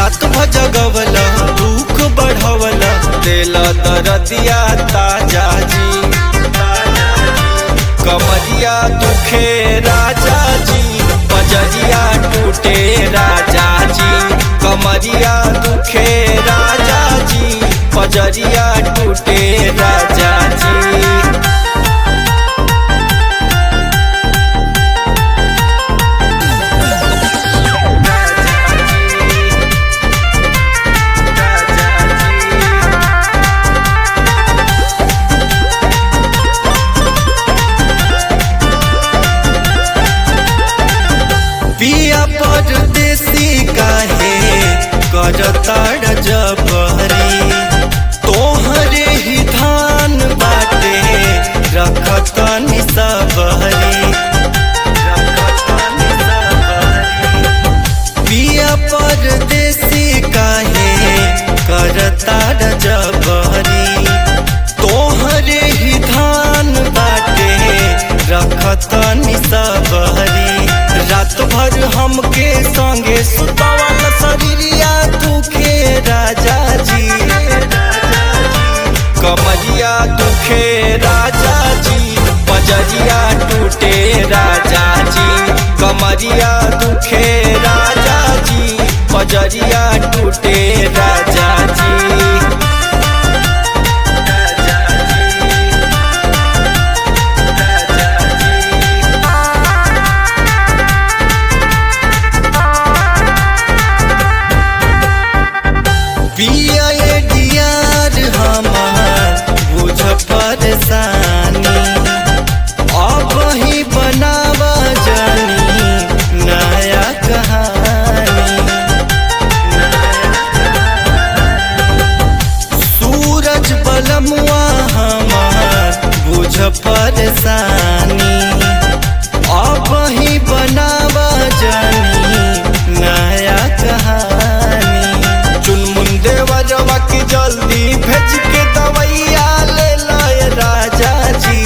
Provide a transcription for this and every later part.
रात भजगवला दुख बढ़वला देला दरदिया ताजा जी कमरिया दुखे राजा जी बजरिया टूटे राजा जी कमरिया दुखे राजा जी बजरिया टूटे राजा जी पिया परदेसी काहे करताड़ जबरी तोहरे ही धान बाटे रखतनी सबरी पिया परदेसी काहे करताड़ जबरी तोहरे ही धान बाटे रखतनी सबरी रात भर हमके संगे सुतवल शरीरिया दुखे राजा जी कमरिया दुखे राजा जी बजरिया टूटे राजा जी कमरिया दुखे राजा जी बजरिया टूटे राजा जी पिया ये डियार हमार बुझ परेशानी अब ही बनावा जानी नया कहानी सूरज बलमुआ हमार बुझ परेशानी अब ही बनावा जानी नया कहानी चुनमुन देवरवा की जल्दी भेज के दवैया ले लाए राजा जी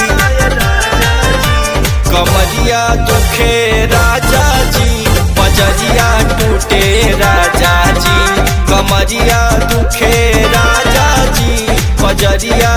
कमरिया दुखे राजा जी बजरिया टूटे राजा जी कमरिया दुखे राजा जी बजरिया